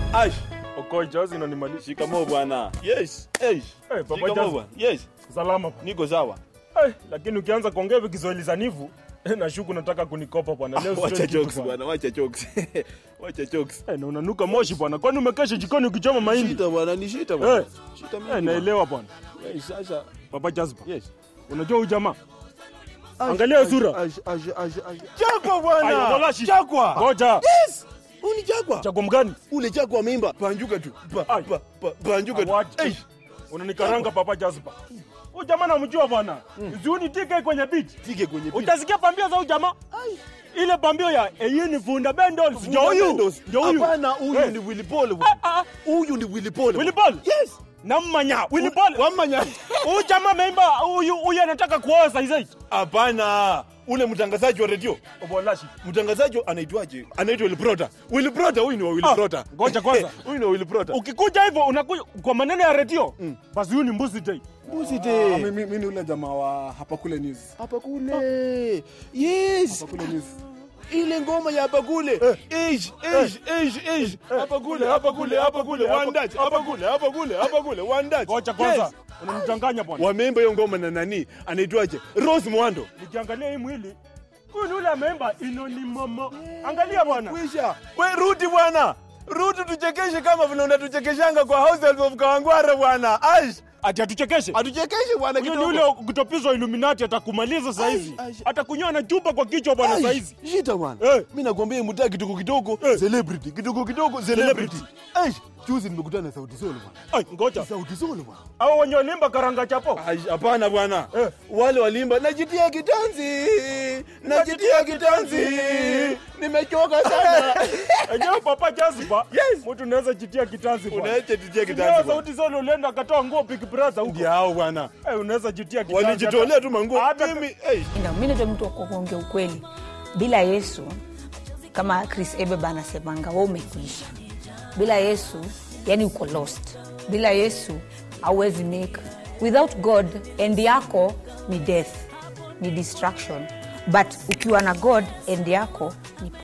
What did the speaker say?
Ash, Okocha zinanimalisha. shikamoo bwana. Yes. Hey. Papa Shikamoo Jazz. bwana. Yes. Salama. Niko sawa. Eh, lakini ukianza kuongea hivi Kiswahili sanifu eh, nashuku nataka kunikopa bwana. Leo Wacha sio kitu jokes bwana, wacha jokes. Wacha jokes. Eh, na unanuka moshi bwana. Kwani umekesha jikoni ukichoma mahindi? Shita bwana, ni shita bwana. Eh. Shita mingi. Eh, bwana. naelewa bwana. Yes, sasa. Papa Jazba. Yes. Unajua huyu jamaa? Ash, Angalia ash, sura. ash, ash, ash, ash. Chakwa Aya, bwana. walashi. Chakwa. Ngoja. Yes. Uni chakwa. Chako mgani? Ule chakwa mimba. Panjuka tu. Pa, Ai. pa, pa, panjuka tu. Awaje. Eh. Unanikaranga Papa Jazba. Huyu jamaa namjua bwana. Ziuni tike kwenye beat. Tike kwenye picha. Utasikia pambio za huyu jamaa? Ai. Ile pambio ya eyini funda bendol. Ndio huyu. Fundamentals. Ndio huyu. Hapana, huyu Eh. ni Willy Paul. Ah, bwana. ah. Huyu ni Willy Paul. Willy bwana. Paul? Yes. Nammanya. Willy Paul. Wamanya. Huyu jamaa ameimba huyu huyu anataka kuoa saizi hizi. Hapana, ule mtangazaji wa redio Obolashi. mtangazaji anaitwaje? Anaitwa Willy Prota. Willy Prota, huyu ni wa Willy Ah, Prota. ngoja kwanza. Huyu ni wa Willy Prota. Ukikuja hivyo unakuja kwa maneno ya redio. Basi huyu ni mbuzi day. Mbuzi Ah, de. mi- mi mi ni ule jamaa wa hapa kule news. Hapa kule. Yes. Hapa kule news. Ile ngoma ya hapa kule. Age, age, age, age. Hapa kule, hapa kule, hapa kule, one Dutch. Hapa kule, hapa kule, hapa kule, one Dutch. Ngoja kwanza. Yes. Unamchanganya bwana. Wameimba hiyo ngoma na nani? Anaitwaje? Rose Mwando. Nikiangalia hii mwili huyu ni ule ameimba inoni mama. Angalia bwana. Kwisha. We rudi bwana. Rudi tuchekeshe kama vile unatuchekeshanga kwa House Help of Kawangware bwana. Ash. Ati atuchekeshe. Atuchekeshe bwana Huyo ni kidogo. ule kutopizwa Illuminati atakumaliza saa hizi. Ai, ai. Atakunyoa na chupa kwa kichwa bwana Ai, saa hizi. Shita bwana. Eh. Mimi nakwambia mtaa kidogo kidogo Eh. celebrity, kidogo kidogo celebrity. Ai, juzi nimekutana na Sauti Sol bwana. Ai, ngoja. Sauti Sol bwana. Hao wenye walimba karanga chapo. Ai, Hapana bwana. Eh. Wale walimba najitia kitanzi. Najitia kitanzi. Nimechoka sana. Enyewe Papa Jazba. Yes. Mtu unaweza jitia kitanzi bwana. Unaacha jitia Leo kitanzi. bwana. sauti zone ulienda akatoa nguo Big Brother huko. Ndio hao bwana. Eh, unaweza jitia kitanzi. Walijitolea tu manguo. Hata- Mimi, eh. Ndio, mi ndio mtu wa kuongea ukweli. Bila Yesu, kama Chris Ebeba anasemanga, wewe umekuisha. Bila Yesu, yani uko lost. Bila Yesu hauwezi make. Without God, end yako ni death, ni destruction. But ukiwa na God, end yako ni